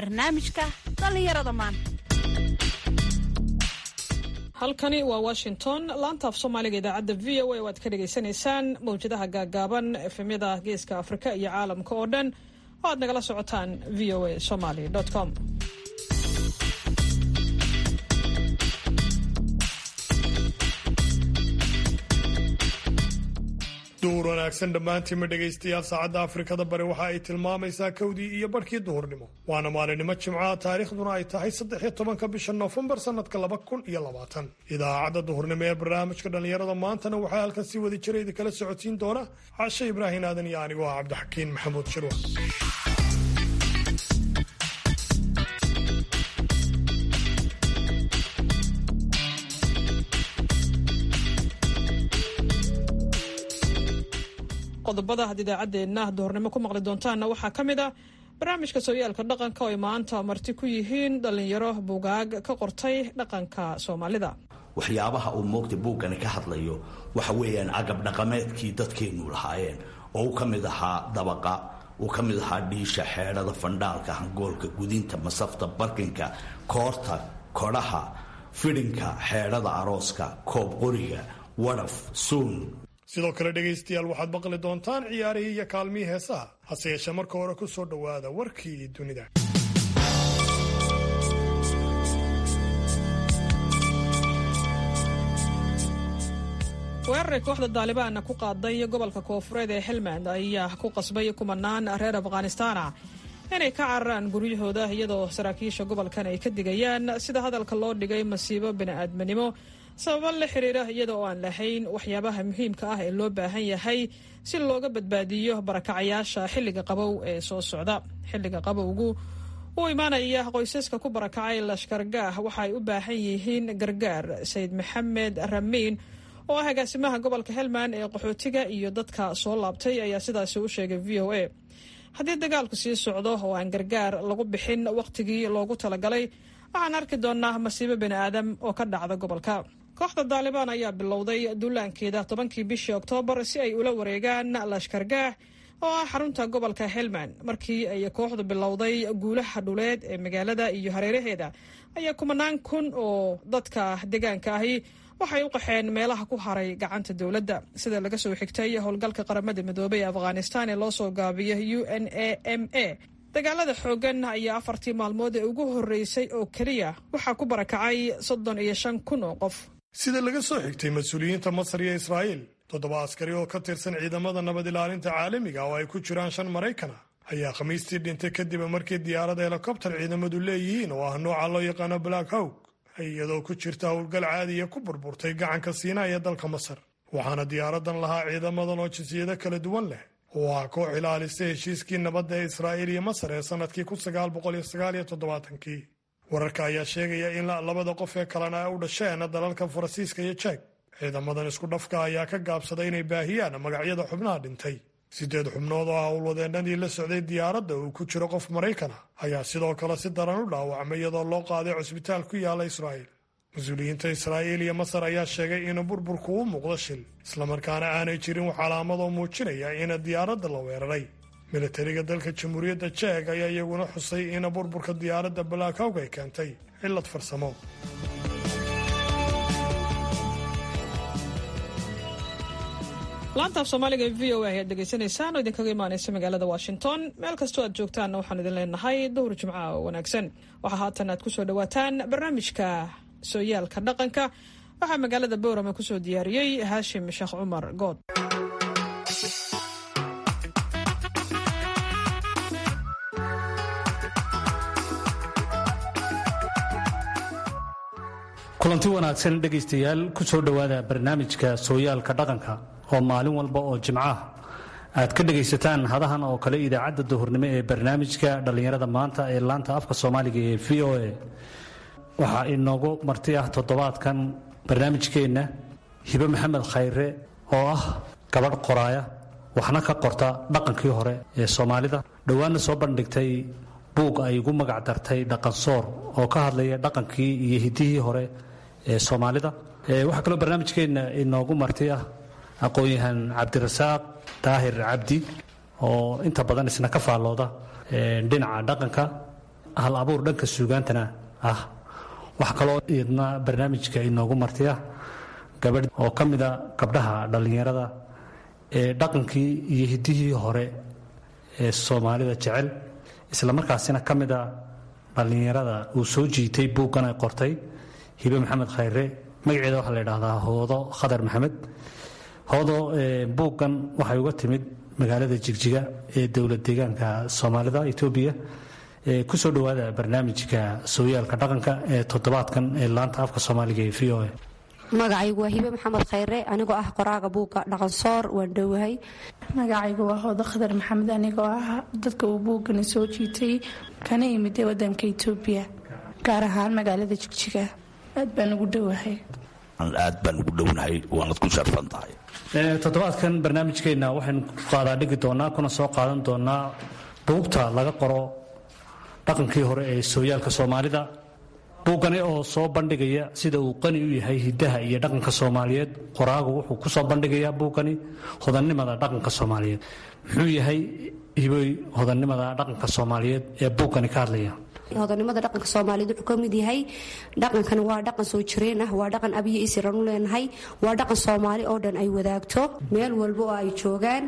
barnaamijka dhallinyarada maanta halkani waa washington laanta af soomaaliga idaacadda v o a oo aad ka dhagaysanaysaan mawjadaha gaagaaban efemyada geeska afrika iyo caalamka oo dhan oo aad nagala socotaan v o a somaly com duhur wanaagsan dhammaantiinma dhegaystayaal saacadda afrikada bari waxa ay tilmaamaysaa kowdii iyo barhkii duhurnimo waana maalinimo jimcaha taariikhduna ay tahay saddex iyo tobanka bisha noofembar sannadka laba kun iyo labaatan idaacadda duhurnimo ee barnaamijka dhallinyarada maantana waxaa halkan sii wadi jira idinkala socotiin doona cashe ibraahin aadan iyo anigoo ah cabdixakiin maxamuud shirwa qodobada had idaacaddeenna duhurnimo ku maqli doontaanna waxaa ka mid ah barnaamijka sooyaalka dhaqanka oo ay maanta marti ku yihiin dhallinyaro buugaag ka qortay dhaqanka soomaalida waxyaabaha uu moogta buuggani ka hadlayo waxa weeyaan agab dhaqameedkii dadkeennu lahaayeen oo uu ka mid ahaa dabaqa uu ka mid ahaa dhiisha xeedhada fandhaalka hangoolka gudinta masafta barkinka koorta kodhaha fidhinka xeedhada arooska koob qoriga wadhaf suun sidoo kale dhegaystayaal waxaad maqli doontaan ciyaarihii iyo kaalmihii heesaha hase yeeshee marka hore ku soo dhowaada warkii dunida weeraray kooxda daalibaanna ku qaaday gobolka koofureed ee helmand ayaa ku qasbay kumanaan reer afghanistana inay ka cararaan guryahooda iyadoo saraakiisha gobolkan ay ka digayaan sida hadalka loo dhigay masiibo bini'aadminimo sababo la xiriira iyada oo aan lahayn waxyaabaha muhiimka ah ee loo baahan yahay si looga badbaadiyo barakacayaasha xilliga qabow ee soo socda xilliga qabowgu uu imaanaya qoysaska ku barakacay lashkargaah waxa ay u baahan yihiin gargaar sayid maxamed ramiin oo ah agaasimaha gobolka helmand ee qaxootiga iyo dadka soo laabtay ayaa sidaasi u sheegay v o a haddii dagaalku sii socdo oo aan gargaar lagu bixin wakhtigii loogu talagalay waxaan arki doonaa masiibo bini aadam oo ka dhacda gobolka kooxda daalibaan ayaa bilowday duulaankeeda tobankii bishii oktoobar si ay ula wareegaan lashkargaah oo ah xarunta gobolka helmand markii ay kooxdu bilowday guulaha dhuleed ee magaalada iyo hareeraheeda ayaa kumanaan kun oo dadka deegaanka ahi waxay u qaxeen meelaha ku haray gacanta dowladda sida laga soo xigtay howlgalka qaramada midoobay ee afghanistan ee loo soo gaabiyay u n a m a dagaalada xooggan ayaa afartii maalmood ee ugu horreysay oo keliya waxaa ku barakacay soddon iyo shan kun oo qof sida laga soo xigtay mas-uuliyiinta masar iyo israa'iil toddoba askari oo ka tirsan ciidamada nabad ilaalinta caalamiga oo ay ku jiraan shan maraykana ayaa khamiistii dhintay kadib markii diyaarada helikobtar ciidamadu leeyihiin oo ah nooca loo yaqaano black hawk iyadoo ku jirta howlgal caadiya ku burburtay gacanka siinaa ee dalka masar waxaana diyaaradan lahaa ciidamadan oo jinsiyado kala duwan leh oo ah koox ilaalisa heshiiskii nabadda ee israa'iil iyo masar ee sannadkii kun sagaal boqol iyo sagaal iyo toddobaatankii wararka ayaa sheegaya in labada qof ee kalena ay u dhasheen dalalka faransiiska iyo jeeg ciidamadan isku dhafka ayaa ka gaabsaday inay baahiyaan magacyada xubnaha dhintay siddeed xubnood oo ah howlwadeennadii la socday diyaaradda uu ku jiro qof maraykan ah ayaa sidoo kale si daran u dhaawacmay iyadoo loo qaaday cusbitaal ku yaalla israa'iil mas-uuliyiinta israa'iil iyo masar ayaa sheegay in burburku u muuqdo shil islamarkaana aanay jirin wax calaamadoo muujinaya in diyaaradda la weeraray milatariga dalka jamhuuriyadda jeeg ayaa iyaguna xusay in burburka diyaaradda balaakawg ay keentay cillad farsamo laantaaf soomaaliga e v o a ayaad dhegaysanaysaan oo idinkaga imaanaysa magaalada washington meel kastoo aad joogtaanna waxaan idin leenahay duhur jimcaha oo wanaagsan waxaa haatan aad kusoo dhawaataan barnaamijka sooyaalka dhaqanka waxaa magaalada boorama kusoo diyaariyey haashim sheekh cumar good kulanti wanaagsan dhegaystayaal ku soo dhowaada barnaamijka sooyaalka dhaqanka oo maalin walba oo jimcaah aad ka dhegaysataan hadahan oo kale idaacadda duhurnimo ee barnaamijka dhallinyarada maanta ee laanta afka soomaaliga ee v o a waxaa inoogu marti ah toddobaadkan barnaamijkeenna hibe maxamed khayre oo ah gabadh qoraaya waxna ka qorta dhaqankii hore ee soomaalida dhowaanna soo bandhigtay buug ay ugu magac dartay dhaqansoor oo ka hadlaya dhaqankii iyo hiddihii hore ee soomaalida waxaa kaloo barnaamijkeenna inoogu marti ah aqoon-yahan cabdirasaaq daahir cabdi oo inta badan isna ka faallooda dhinaca dhaqanka hal abuur dhanka suugaantana ah wax kaloo iyadna barnaamijka inoogu martiya gabadh oo ka mida gabdhaha dhallinyarada ee dhaqankii iyo hiddihii hore ee soomaalida jecel isla markaasina ka mida dhallinyarada uu soo jiitay buuggan ay qortay hibe maxamed khayre magaceeda waxaa la yidhaahdaa hoodo khadar maxamed hoodo buuggan waxay uga timid magaalada jigjiga ee dowlad deegaanka soomaalida etoobiya kusoo dhowaada barnaamijka sooyaalka dhaqanka ee toddobaadkan ee laanta afka soomaaliga ee v o a magacaygu waa hibe maxamed khayre anigoo ah qoraaga buugga dhaqansoor waan dhowahay magacaygu waa hoodo khadar maxamed anigoo ah dadka uu buuggani soo jiitay kana imida wadanka etoobiya gaar ahaan magaalada jigjiga aad baan ugu dhowahay aad baan ugu dhownahay waanad ku sharfan tahay toddobaadkan barnaamijkeenna waxaynu qaadaa dhigi doonaa kuna soo qaadan doonaa buugta laga qoro dhaqankii hore ee sooyaalka soomaalida buuggani oo soo bandhigaya sida uu qani u yahay hiddaha iyo dhaqanka soomaaliyeed qoraagu wuxuu ku soo bandhigayaa buuggani hodannimada dhaqanka soomaaliyeed muxuu yahay hiboy hodannimada dhaqanka soomaaliyeed ee buuggani ka hadlaya hodanimada dhaqanka soomaaliyeed wuxuu ka mid yahay dhaqankani waa dhaqan soo jireen ah waa dhaqan abiyo isiran u leenahay waa dhaqan soomaali oo dhan ay wadaagto meel walba oo ay joogaan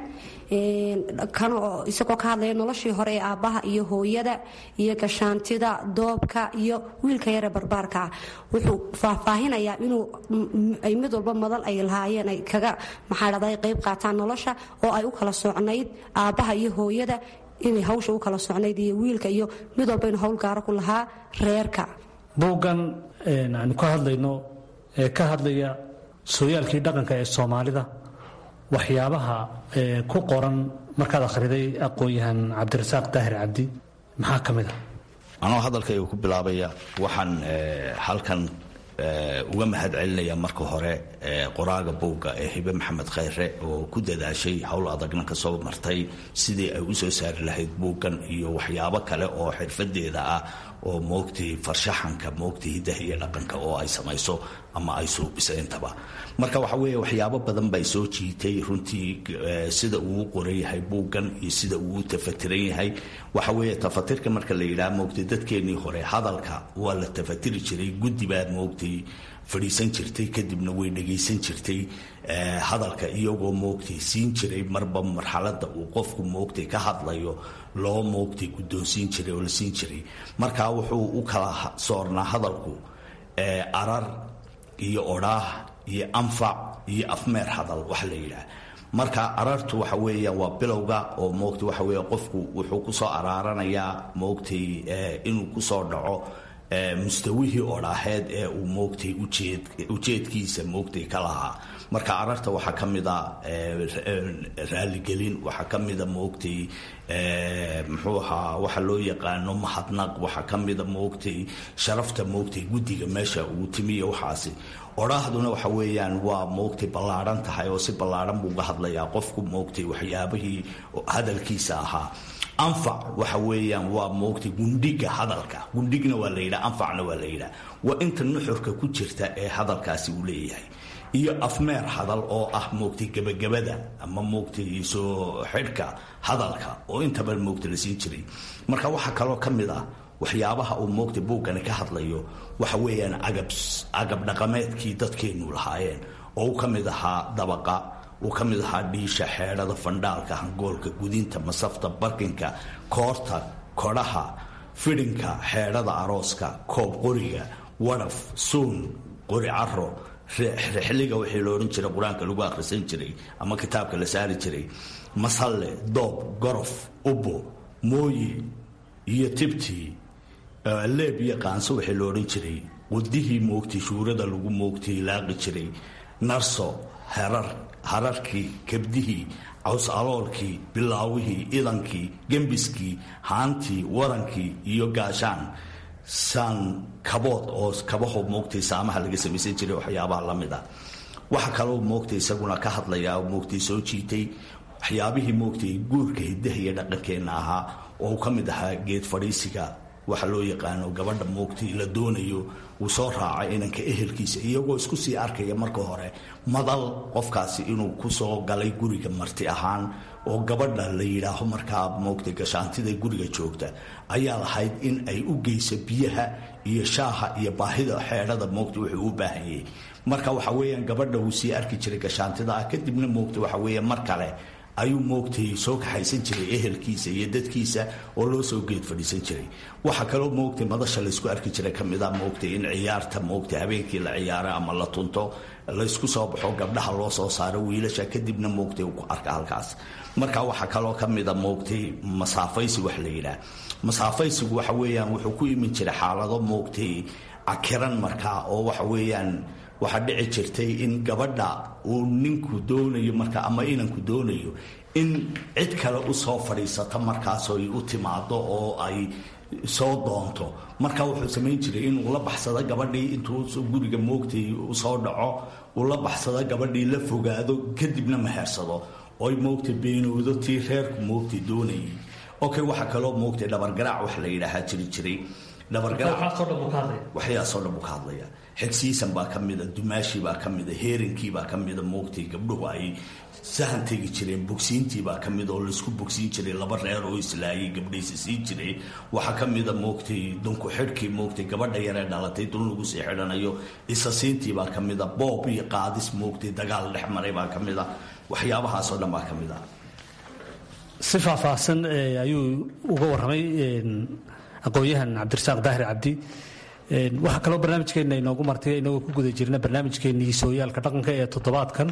kan oo isagoo ka hadlaya noloshii hore ee aabbaha iyo hooyada iyo gashaantida doobka iyo wiilka yare barbaarka ah wuxuu faahfaahinayaa inuu ay mid walba madal ay lahaayeen ay kaga maxaa dhahday qayb qaataan nolosha oo ay u kala socnayd aabbaha iyo hooyada inay hawsha u kala socnayd iyo wiilka iyo mid walba inu hawl gaaro ku lahaa reerka buuggan aanu ka hadlayno ee ka hadlaya sooyaalkii dhaqanka ee soomaalida waxyaabaha ku qoran markaad akhriday aqoon-yahan cabdirasaaq daahir cabdi maxaa ka mid a anoo hadalkayga ku bilaabaya waxaan halkan uga mahad celinaya marka hore qoraaga buugga ee hibe maxamed khayre oo ku dadaashay howl adagna ka soo martay sidii ay u soo saari lahayd buuggan iyo waxyaabo kale oo xirfadeeda ah oo moogtay farshaxanka moogtay hiddaha iyo dhaqanka oo ay samayso ama ay suubisa intaba marka waxa weeye waxyaabo badan bay soo jiitay runtii sida uu qoran yahay buuggan iyo sida uu tafatiran yahay waxa weeye tafatirka marka la yidhaha moogtay dadkeennii hore hadalka waa la tafatiri jiray guddi baa moogtay fadhiisan jirtay kadibna way dhagaysan jirtay hadalka iyagoo moogtay siin jiray marba marxalada uu qofku moogtay ka hadlayo loo moogtay guddoonsiin jiray oo la siin jiray marka wuxuu u kala soornaa hadalku arar iyo odhaah iyo anfac iyo afmeer hadal wax la yidhaah marka arartu waxa weeyaan waa bilowga oo moogtay waxa weeye qofku wuxuu kusoo araaranayaa moogtay inuu kusoo dhaco mustawihii odhaaheed ee uu moogtay ujeedkiisa moogtay ka lahaa marka ararta waxaa ka mida raaligelin waxaa ka mida moogtay muxuu ahaa waxa loo yaqaano mahadnaq waxaa ka mida moogtay sharafta moogtay guddiga meesha uu timiya waxaasi odhaahduna waxa weeyaan waa moogtay ballaadhan tahay oo si ballaadhan buu uga hadlayaa qofku moogtay waxyaabihii hadalkiisa ahaa anfac waxa weeyaan waa moogtay gundhiga hadalka gundhigna waa la yidhaha anfacna waa la yidhaha waa inta nuxurka ku jirta ee hadalkaasi uu leeyahay iyo afmeer hadal oo ah moogtay gebagabada ama moogtay soo xidhka hadalka oo intaba moogta la siin jiray marka waxaa kaloo ka mid ah waxyaabaha uu moogtay buuggani ka hadlayo waxa weeyaan agab agab dhaqameedkii dadkeennu lahaayeen oo uu ka mid ahaa dabaqa uu ka mid ahaa dhiisha xeedhada fandhaalka hangoolka gudinta masafta barkinka koorta kodhaha fidhinka xeedhada arooska koob qoriga wadhaf suun qori caro rixliga wixii la odhan jiray qur-aanka lagu akhrisan jiray ama kitaabka la saari jiray masalle doob gorof ubbo mooyi iyo tibtii leeb iyo qaanso wixii la odhan jiray qudihii moogtay shuurada lagu moogtay laaqi jiray narso herar hararkii kabdihii caws aloolkii bilaawihii idankii gembiskii haantii warankii iyo gaashaan saan kabood oo kabaho moogtay saamaha laga samaysan jiray waxyaabaha la mid ah waxa kaloo moogtay isaguna ka hadlayaa moogtay soo jiitay waxyaabihii moogtay guurka hidaha iyo dhaqankeenna ahaa oo uu ka mid ahaa geed fadhiisiga waxa loo yaqaano gabadha moogtay la doonayo uu soo raacay inanka ehelkiisa iyagoo isku sii arkaya marka hore madal qofkaasi inuu kusoo galay guriga marti ahaan oo gabadha la yidhaaho markaa moogta gashaantida guriga joogta ayaa lahayd in ay u geyso biyaha iyo shaaha iyo baahida xeedhada moogta wuxuu u baahanyay marka waxa weeyaan gabadha wuu sii arki jiray gashaantida ah kadibna moogta waxa weeye mar kale ayuu moogtay soo kaxaysan jiray ehelkiisa iyo dadkiisa oo loo soo geed fadhiisan jiray waxaa kaloo moogtay madasha laysku arki jiray ka mid a moogtay in ciyaarta moogtay habeenkii la ciyaaro ama la tunto laysku soo baxo gabdhaha loo soo saaro wiilasha kadibna moogtay ku arka halkaas marka waxaa kaloo ka mida moogtay masaafaysi wax la yidhaah masaafaysigu waxa weeyaan wuxuu ku imin jiray xaalado moogtay cakiran markaa oo waxa weeyaan waxaa dhici jirtay in gabadha uu ninku doonayo marka ama inanku doonayo in cid kale u soo fadhiisato markaasoo ay u timaado oo ay soo doonto marka wuxuu samayn jiray inuu la baxsado gabadhii intuu guriga moogtay usoo dhaco uu la baxsado gabadhii la fogaado kadibna maheersado oy moogtay beenoodo tii reerku moogtay doonayay okay waxaa kaloo moogtay dhabargaraac wax la yidhaahaa jiri jiray waxyaasoo dhan buu ka hadlaya xigsiisan baa ka mida dumaashi baa ka mida heerinkii baa ka mida moogtay gabdhuhu ay sahan tegi jireen bogsiintii baa ka mid oo laysku bogsiin jiray laba reer oo islaayay gabdhaysa siin jiray waxaa ka mida moogtay dunku xidhkii moogtay gabadha yaree dhalatay dun lagu sii xidhanayo isasiintii baa ka mida boob iyo qaadis moogtay dagaal dhex maray baa ka mida waxyaabahaasoo dhan baa ka mid a si faahfaahsan ayuu uga warramay aqoon-yahan cabdirasaaq daahir cabdi waxaa kaloo barnaamijkeenna inoogu martay inagoo ku guda jirna barnaamijkeennii sooyaalka dhaqanka ee toddobaadkan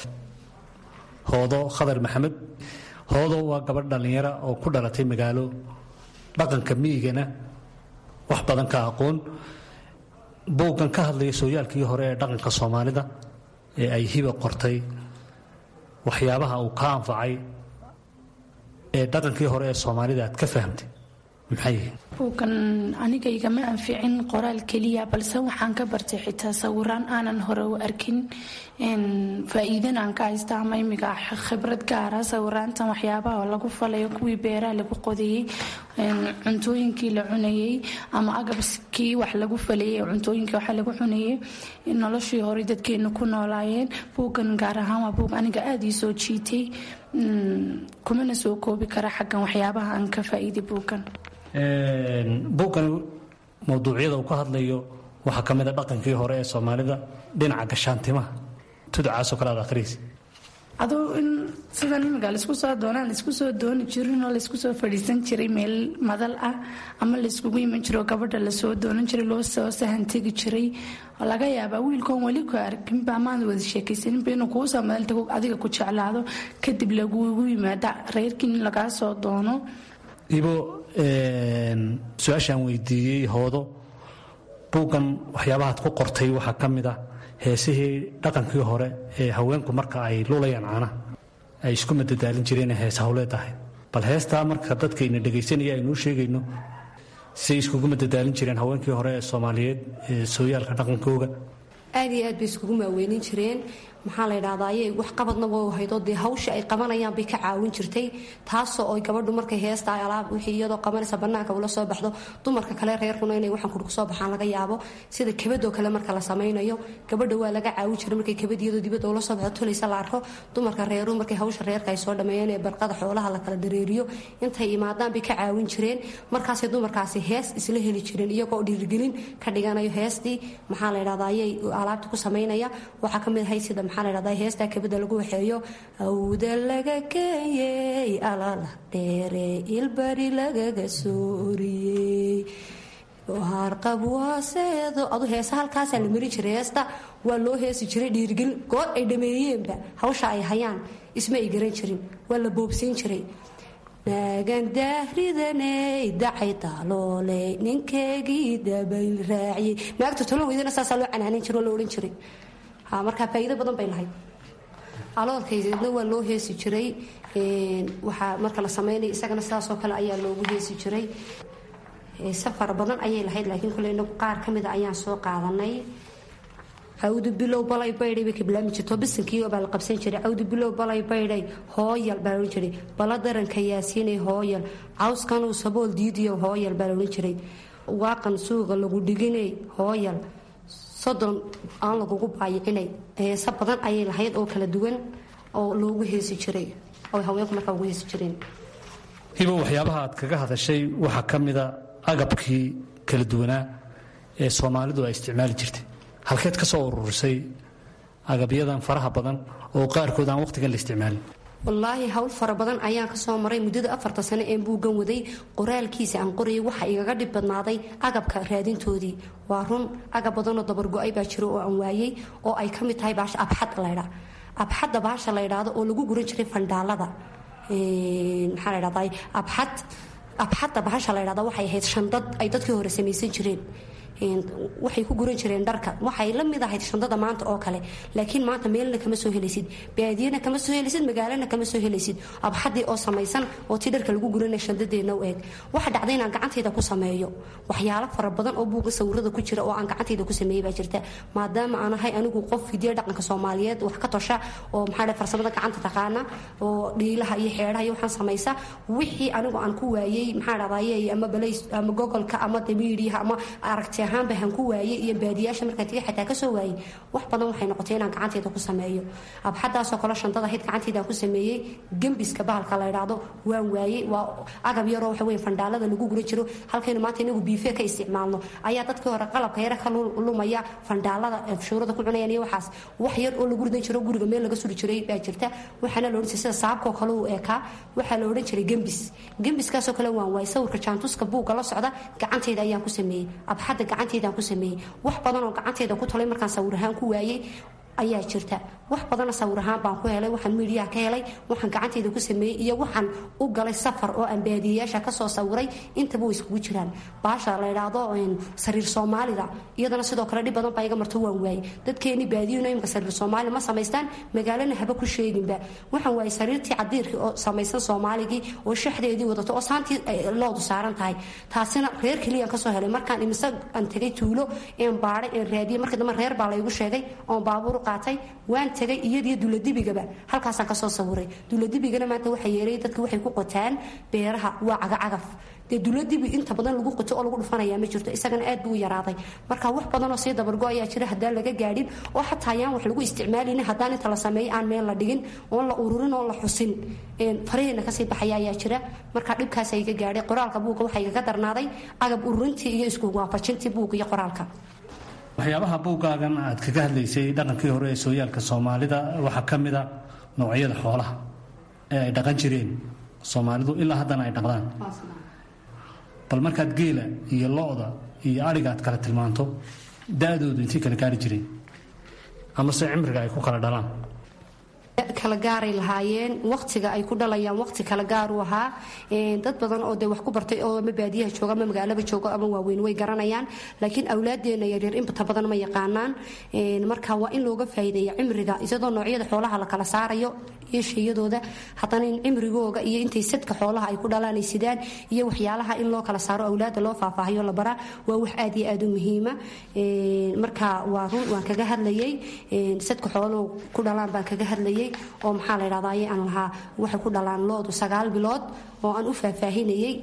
hoodo khadar maxamed hoodo waa gabadh dhallinyara oo ku dhalatay magaalo dhaqanka miyigana wax badan ka aqoon buuggan ka hadlaya sooyaalkii hore ee dhaqanka soomaalida ee ay hiba qortay waxyaabaha uu ka anfacay ee dhaqankii hore ee soomaalida aad ka fahamtay maxay yihiin buugan aniga igama anficin qoraal keliya balse waxaan ka bartay xitaa sawiraan aanan hore u arkin faa-iidan aan ka haysta ama imiga khibrad gaara sawiraantan waxyaabaha lagu falayo kuwii beeraha lagu qodayey cuntooyinkii la cunayey ama agabkii wax lagu falayay cuntooyinkii wax lagu cunayey noloshii hore dadkeenu ku noolaayeen buuggan gaar ahaan waa buug aniga aada ii soo jiitay kumana soo koobi kara xaggan waxyaabaha aan ka faa-iiday buuggan buuggan mawduucyada uu ka hadlayo waxaa ka mid a dhaqankii hore ee soomaalida dhinaca gashaantimaha tudacaasoo kale aad akhriis aduu in sidan imiga laisku soo doonaan laisku soo dooni jirin oo laisku soo fadhiisan jiray meel madal ah ama laiskugu iman jiro gabadha lasoo doonan jiray loo soo sahan tegi jiray laga yaabaa wiilkoon weli ku arkinba amaad wada sheekaysaninba inuu kuu soo madaltago adiga ku jeclaado kadib lagugu yimaada reerkii in lagaa soo doono ibo su-aashaan weydiiyey hoodo buuggan waxyaabahaad ku qortay waxaa ka mid ah heesihii dhaqankii hore ee haweenku marka ay lulayaan caanaha ay isku madadaalin jireen hees hawleed ahayd bal heestaa marka dadkayna dhegaysanaya aynuu sheegayno siay iskugu madadaalin jireen haweenkii hore ee soomaaliyeed ee sooyaalka dhaqankooga aad iyo aad bay iskugu maaweynin jireen maxaa la ydhahdaa ayay wax qabadna waa haydoo dee hawsha ay qabanayaan bay ka caawin jirtay taasoo oy gabadhu markay heesta ay alaab wixii iyadoo qabanaysa bannaanka ula soo baxdo dumarka kale reerkuna inay waxaan kudhku soo baxaan laga yaabo sida kabadoo kale marka la samaynayo gabadha waa laga caawin jiray markay kabad iyadoo dibadda ula soo baxdo tulaysa la arko dumarka reeru markay hawsha reerka ay soo dhameeyeen ee barqada xoolaha la kala dareeriyo intay imaadaan bay ka caawin jireen markaasay dumarkaasi hees isla heli jireen iyagoo dhiirgelin ka dhiganayo heestii maxaa la ydhahdaa ayay alaabta ku samaynaya waxaa ka mid ahay sida maxaa la dhahdaa heestaa kabada lagu waxeeyo awda laga keeyey alala dheere ilbari lagaga sooriyey harqab waaseedo adu heesa halkaasaa la mari jiray heesta waa loo heesi jiray dhiirgelin goor ay dhameeyeenba hawsha ay hayaan isma ay garan jirin waa la boobsiin jiray naagan daahridaney dacay taalooley ninkeegii dabayl raaciyey naagta tolo weydana saasaa loo canaanin jira oo la odhan jiray markaa faa'iido badan bay lahayd aloolkaydeedna waa loo heesi jiray waxaa marka la samaynaya isagana sidaasoo kale ayaa loogu heesi jiray safar badan ayay lahayd laakiin kule inagu qaar ka mida ayaan soo qaadanay cawdu bilow balay baydhay bay ka bilaami jirto bisankii baa la qabsan jiray cawdu bilow balay baydhay hooyal baa la odhan jiray bala daranka yaasiinay hooyal cawskanuu sabool diidiyo hooyal baa la odhan jiray waaqan suuqa lagu dhiginay hooyal soddon aan lagugu baayicinay heese badan ayay lahayd oo kala duwan oo loogu heesi jiray oo haweenku markaa ugu heesi jireen hibo waxyaabaha aad kaga hadashay waxaa ka mida agabkii kala duwanaa ee soomaalidu ay isticmaali jirtay halkeed ka soo ururisay agabyadan faraha badan oo qaarkood aan wakhtigan la isticmaalin wallaahi hawl fara badan ayaan kasoo maray muddada afarta sano ee buuggan waday qoraalkiisa aan qorayay waxa igaga dhib badnaaday agabka raadintoodii waa run agab badanoo dabargo-ay baa jiro oo aan waayey oo ay ka mid tahay baasha abxad laydha abxadda baasha la ydhaado oo lagu guran jiray fandhaalada maxaa la ydhahdaa abxad abxadda bahasha la ydhahda waxay ahayd shandad ay dadkii hore samaysan jireen waxay ku guran jireen dharka waxay la mid ahayd shandada maanta oo kale laakiin maanta meelna kama soo helaysid baadiyana kama soo helaysid magaalana kama soo helaysid abxadii oo samaysan oo ti dharka lagu guranaya shandadeedna u eeg waxa dhacday inaan gacantayda ku sameeyo waxyaalo fara badan oo buuga sawirada ku jira oo aan gacantayda ku sameeyey baa jirta maadaama aan ahay anigu qof hidiya dhaqanka soomaaliyeed wax ka tosha oo maxaa farsamada gacanta taqaana oo dhiilaha iyo xeedhaha iyo waxaan samaysa wixii anigu aan ku waayey maxaa dhahdaye ama balays ama gogolka ama damiiriyaha ama aragti ahaanba han ku waayey iyo baadiyaasha markaan tagay xataa kasoo waayey wax badan waxay noqotay inaan gacantayda ku sameeyo abxadaasoo kale shantada hayd gacantaydaan ku sameeyey gembiska bahalka la ydhaahdo waan waayey waa agab yaroo waxa wey fandhaalada lagu guran jiro halkaynu maanta inagu biife ka isticmaalno ayaa dadkii hore qalabka yare ka lumaya fandhaalada shuurada ku cunayaan iyo waxaas wax yar oo lagu ridan jiro guriga meel laga suri jiray baa jirta waxaana la odhan jiray sida saabkoo kale uu eekaa waxaa la odhan jiray gembis gembiskaasoo kale waan waayey sawirka jaantuska buugga la socda gacantayda ayaan ku sameeyey abxadda gacantaydaan ku sameeyey wax badan oo gacantayda ku talay markaan sawir ahaan ku waayey ayaa jirta wax badana sawir ahaan baan ku helay waxaan miidiyaha ka helay waxaan gacantayda ku sameeyey iyo waxaan u galay safar oo aan baadiyayaasha kasoo sawiray intaba way iskugu jiraan baasha la ydhaahdo sariir soomaalida iyadana sidoo kale dhib badan baa iga marto waan waayey dadkeeni baadiyuna imka sariir soomaali ma samaystaan magaalana haba ku sheeginba waxaan waayey sariirtii cadiirkii oo samaysan soomaaligii oo shaxdeedii wadato oo saantii loodu saaran tahay taasina reer keliyaan kasoo helay markaan imise aan tegay tuulo een baadhay een raadiyey markii dambe reer baa laygu sheegay oon baabuur qaatay waan tagay iyadiyo duladibigaba halkaasaan kasoo sawiray duladibigana maanta waxa yeelay dadka waxay ku qotaan beeraha waa cagacagaf dee duladibi inta badan lagu qoto oo lagu dhufanaya ma jirto isagana aad buu u yaraaday marka wax badanoo sii dabargo ayaa jira haddaan laga gaadhin oo xataa ayaan wax lagu isticmaalin haddaan inta la sameeyo aan meel la dhigin oon la ururin oon la xusin faraheena kasii baxaya ayaa jira marka dhibkaas iga gaadhay qoraalka buugga waxaa igaga darnaaday agab ururintii iyo isku waafajintii buugga iyo qoraalka waxyaabaha buuggaagan aad kaga hadlaysay dhaqankii hore ee sooyaalka soomaalida waxaa ka mida noocyada xoolaha ee ay dhaqan jireen soomaalidu ilaa haddana ay dhaqdaan bal markaad geela iyo lo-da iyo adhiga aad kala tilmaanto da-doodu intay kala gaari jireen amase cimriga ay ku kala dhalaan kala gaaray lahaayeen waqtiga ay ku dhalayaan waqti kala gaaru ahaa dad badan oo de wax ku bartay oo ama baadiyaha jooga ama magaalaba jooga ama waaweyn way garanayaan laakiin awlaadeena yaryar inta badan ma yaqaanaan marka waa in looga faa'iideeya cimriga isadoo noocyada xoolaha la kala saarayo iyo shayadooda haddana in cimrigooga iyo intay sadka xoolaha ay ku dhalaan ay sidaan iyo waxyaalaha in loo kala saaro awlaada loo faahfaahiyo la baraa waa wax aad iyo aad u muhiima marka waa run waan kaga hadlayay sadka xooluhu ku dhalaan baan kaga hadlayay oo maxaa la ydhahdaye aan lahaa waxay ku dhalaan loodu sagaal bilood oo aan u faahfaahinayay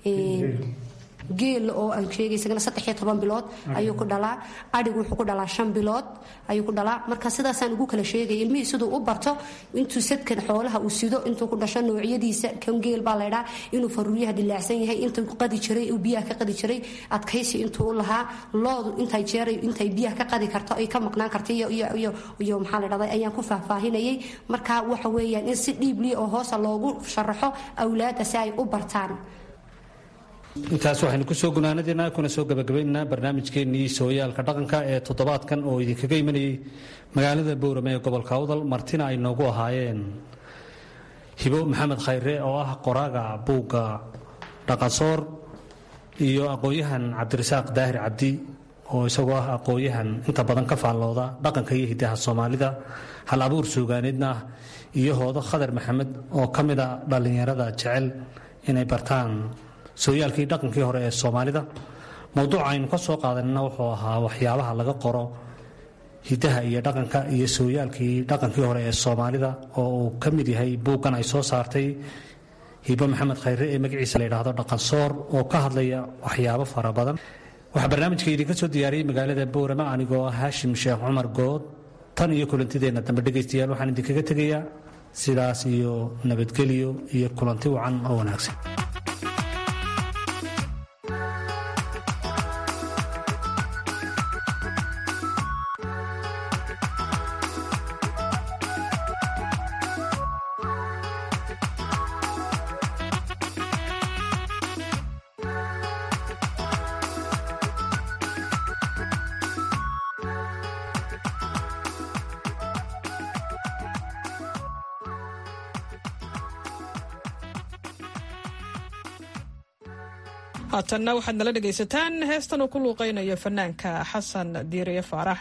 geel oo aan sheegay isagana saddex iyo toban bilood ayuu ku dhalaa adhigu wuxuu ku dhalaa shan bilood ayuu ku dhalaa marka sidaasaan ugu kala sheegay ilmihii siduu u barto intuu sadkan xoolaha uu sido intuu ku dhasho noocyadiisa kan geel baa laydhaa inuu faruuryaha dilaacsan yahay intuu qadi jiray uu biyaha ka qadi jiray adkaysi intuu u lahaa loodu intay jeeray intay biyaha ka qadi karto ay ka maqnaan karto iyo iyo iyo iyo maxaa la dhahday ayaan ku faahfaahinayay marka waxa weeyaan in si dhiibliya oo hoosa loogu sharaxo awlaadda si ay u bartaan intaas waxaynu kusoo gunaanadiina kuna soo gabagabaynaynaa barnaamijkeennii sooyaalka dhaqanka ee toddobaadkan oo idinkaga imanayay magaalada bowrame ee gobolka awdal martina ay noogu ahaayeen hibo maxamed khayre oo ah qoraaga buugga dhaqansoor iyo aqoon-yahan cabdirasaaq daahir cabdi oo isagoo ah aqoon-yahan inta badan ka faallooda dhaqanka iyo hidaha soomaalida hal abuur suugaaneedna ah iyo hoodo khadar maxamed oo ka mid a dhallinyarada jecel inay bartaan sooyaalkii dhaqankii hore ee soomaalida mowduuca aynu ka soo qaadanina wuxuu ahaa waxyaabaha laga qoro hidaha iyo dhaqanka iyo sooyaalkii dhaqankii hore ee soomaalida oo uu ka mid yahay buuggan ay soo saartay hibo maxamed khayre ee magaciisa la yidhaahdo dhaqansoor oo ka hadlaya waxyaabo fara badan waxaa barnaamijka idinka soo diyaariyey magaalada boorama anigoo ah haashim sheekh cumar good tan iyo kulantideenna dambe dhegaystayaal waxaan idinkaga tegayaa sidaas iyo nabadgelyo iyo kulanti wacan oo wanaagsan haatanna waxaad nala dhegaysataan heestan uu ku luuqaynayo fanaanka xasan diiriye faarax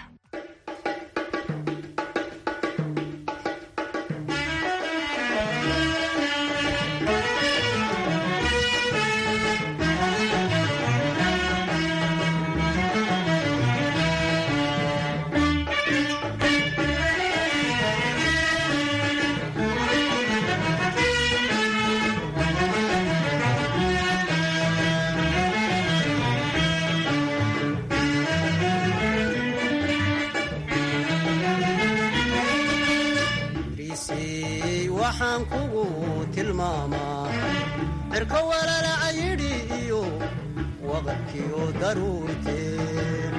waxaan kugu tilmaamaa cirko walalaca yidhi iyo waqadkiyo daruurteen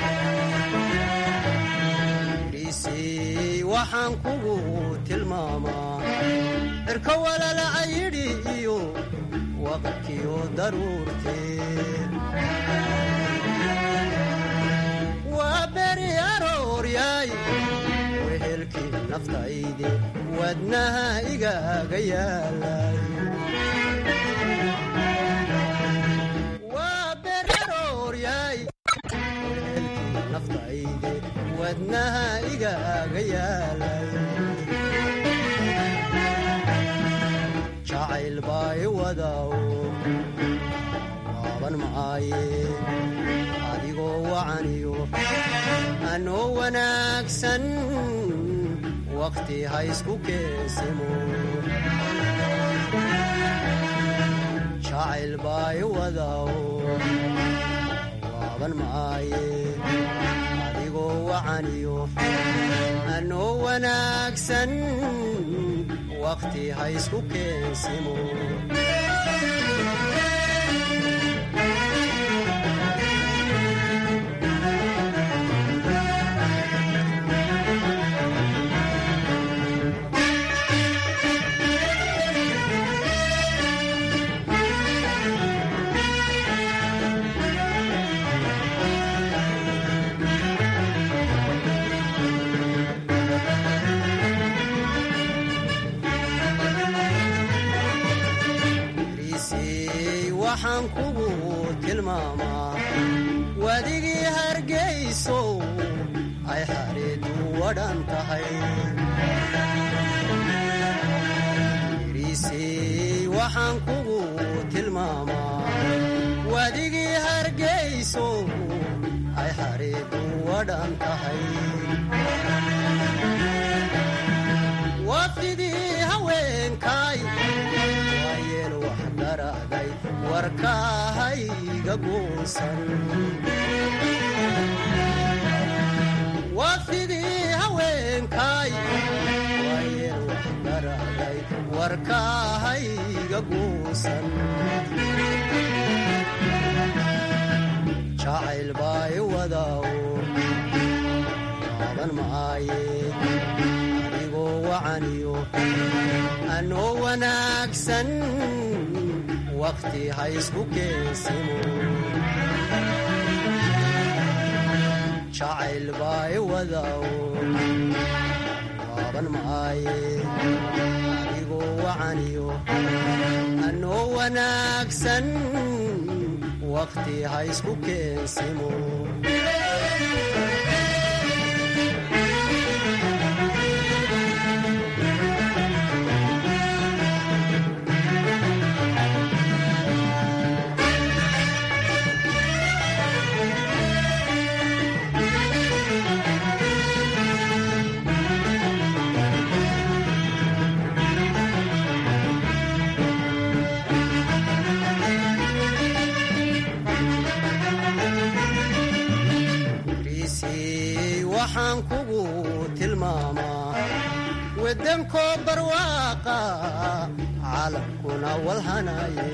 dhiisii waxaan kugu tilmaamaa cirko walalaca yidhi iyo waqadkiyo daruurteen waa beri arooryaay wehelkii naftayde wadnaha igaaga yaalay waa beri arooryaay wehelkii naftayde wadnaha igaaga yaalay jacayl baa i wadaw waaban maaye adigoo wacaniyo anoo wanaagsan waqti ha isku keesimo jacayl baa i wadaw waaban maaye adigoo wacaniyo anoo wanaagsan waqti ha isku keensimo waxaan kugu tilmaamaa wadigii hargaysow ay xareedu wadhan tahay riisey waxaan kugu tilmaamaa wadigii hargaysow ay xareedu wadhan tahay wafdidii haweenkaay waayeel wax daraaday warkaahayga guusan wafdidii haweenkaay waayeel wax daraaday warkaahayga guusan jacayl baa i wadaw waaban maaye adigoo wacaniyo anoo wanaagsan waqti ha isku keensimo jacayl baa i wadaw waaban maaye adigoo wacaniyo anoo wanaagsan waqti ha isku keensimo waxaan kugu tilmaamaa wadankoo barwaaqa caalamkuna walhanaye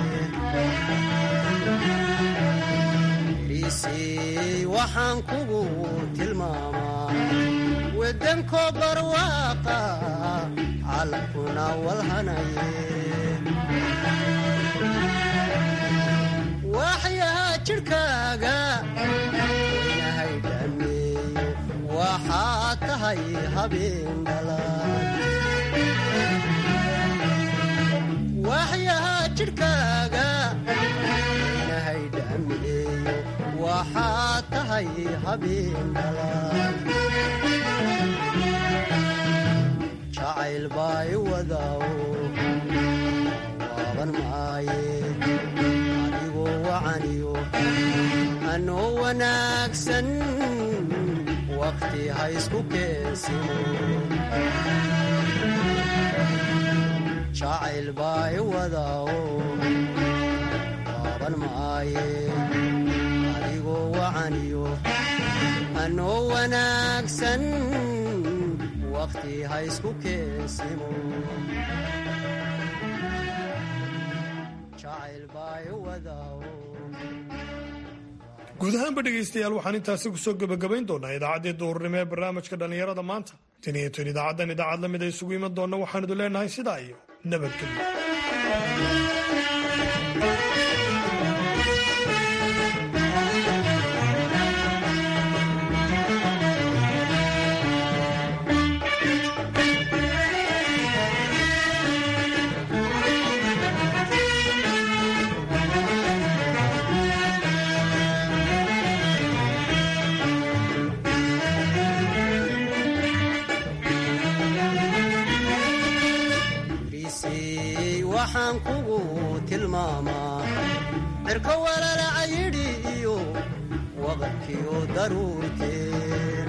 dhiisii waxaan kugu tilmaamaa wadankoo barwaaqa caalamkuna walhanaye waxyaha jidhkaaga waynahay dhameeyo waxaad tahay habeen dhalaan waxyaha jidhkaaga waynahay dhameeyo waxaad tahay habeen dhalaan jacayl baay wadaawo waaban maaye adigoo wacaniyo anoo wanaagsan waqti ha isku keensimo jacayl baay wadaawo waaban maaye adigoo wacaniyo anoo wanaagsan waqti ha isku keensimo jacayl baay wadaawo guud ahaanba dhegaystayaal waxaan intaasi kusoo gebagabayn doonaa idaacaddii duhurnimo ee barnaamijka dhallinyarada maanta tan iyo tan idaacaddan idaacad la mid a isugu iman doonna waxaan idu leenahay sidaa iyo nabadgelyo dhiisii waxaan kugu tilmaamaa cirko walalaca yidhi iyo waqadkiyo daruurteen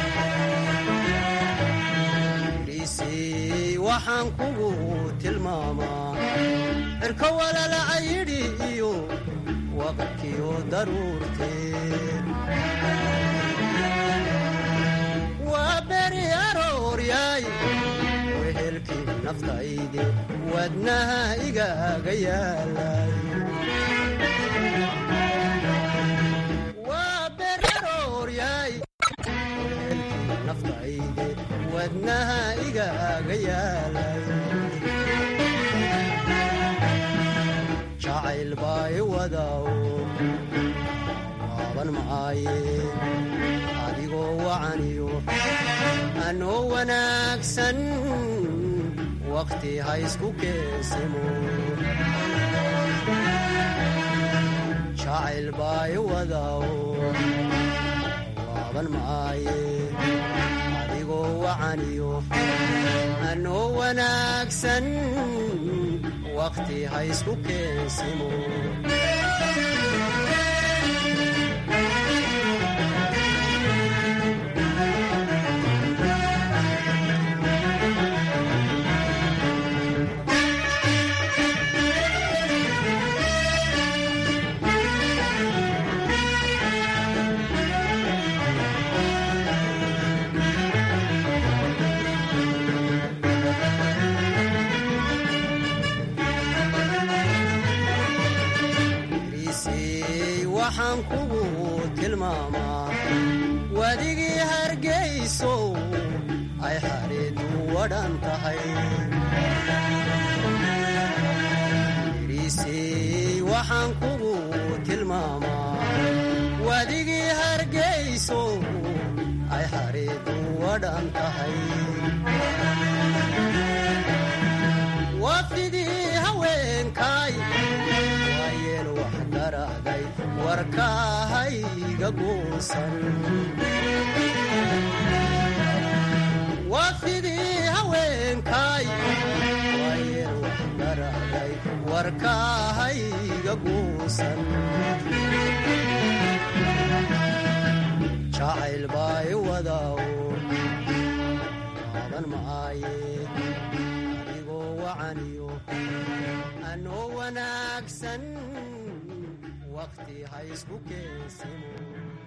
dhiisii waxaan kugu tilmaamaa cirko walalaca yidhi iyo waqadkiyo daruurteen waa beri arooryaay wehelkii naftaydi wadnaha igaaga yaalay waa beri arooryaay wehelkii naftaydi wadnaha igaaga yaalay jacayl baay wadaawo waaban maaye adigoo wacaniyo anoo wanaagsan waqti ha isku keensimo jacayl baay wadaawo waaban maaye adigoo wacaniyo anoo wanaagsan waqti ha isku keensimo dhiisii waxaan kugu tilmaamaa wadigii hargayso ay xareedu wadhan tahay dhiisii waxaan kugu tilmaamaa wadigii hargayso ay xareedu wadhan tahay wafdidii haweenkaay waayeel wax daraaday warkaahayga guusan wafdidii haweenkaay waayeel wax daraaday warkaahayga guusan jacayl baay wadaawo waaban maaye adigoo wacaniyo anoo wanaagsan waqti ha isku keensimo